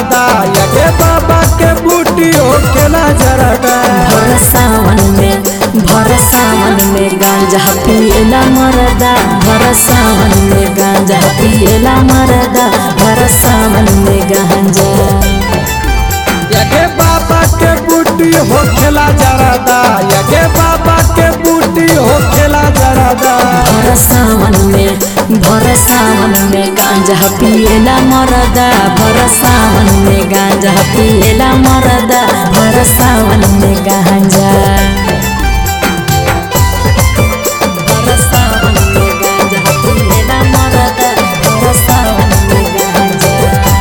जरादा यगे बाबा के बूटी होखेला जरादा भर सावन में भर सावन में गांजा पिएला मरदा भर सावन में गांजा पिएला मरदा भर सावन में गांजा यगे बाबा के बूटी होखेला जरादा यगे बाबा के बूटी होखेला जरादा भर सावन में भर सावन में गांजा पिएला मरदा भर सावन में गांजा पिएला मरदा भर सावन में गांजा भर सावन में गांजा पिएला मरदा भर सावन में गांजा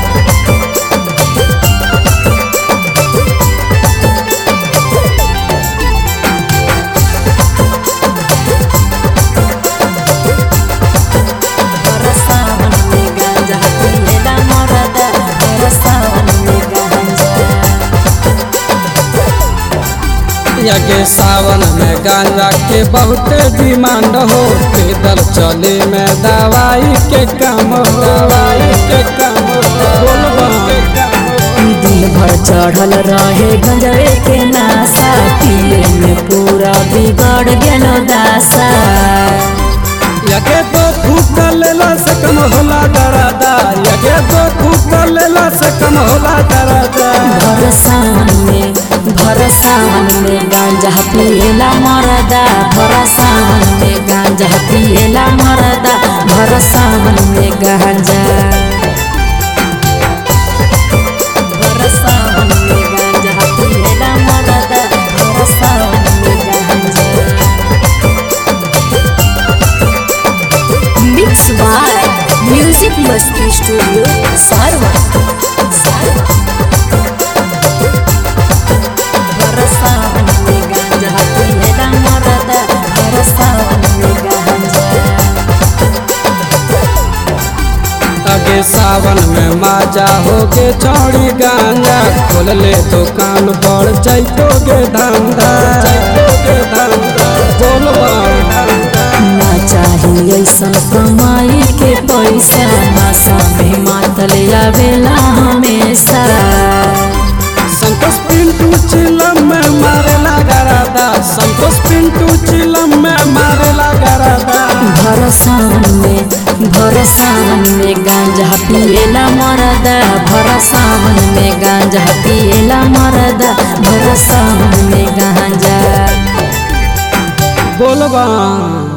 भर सावन में गांजा पिएला मरदा भर सावन में गांजा यगे सावन में गांजा के बहुते डिमांड हो पैदल चले में दवाई के काम हो दवाई के काम हो बोलबम के काम हो दिन भर चढ़ल रहे गंजवे के नासा पिए में पूरा बिगड़ गेलो दासा यगे तो फूक लेला से कम होला दरादा यगे तो फूक लेला से कम होला दरादा भर सावन में भर सावन में गांजा पिएला मरदा भर सावन में गांजा पिएला मरदा भर सावन में गांजा भर सावन में गांजा पिएला मरदा भर सावन में गांजा Mix by Music Masti Studio, Sarwa. भर सावन में गांजा पिएला मरदा भर सावन में गांजा अगे सावन में माजा होगे चौड़ी गांजा खोल ले दुकान बढ़ जाइतोगे धंधा जाइतोगे धंधा बोलबम ना चाही ऐसन कमाई के पैसा नशा में मातल आवेला हमेशा संतोष पिंटू चिलम में मारेला गरादा संतोष पिंटू चिलम में मारेला गरादा भर सावन में भर सावन में गांजा पिएला मरदा भर सावन में गांजा पिएला मरदा भर सावन में गांजा बोलबम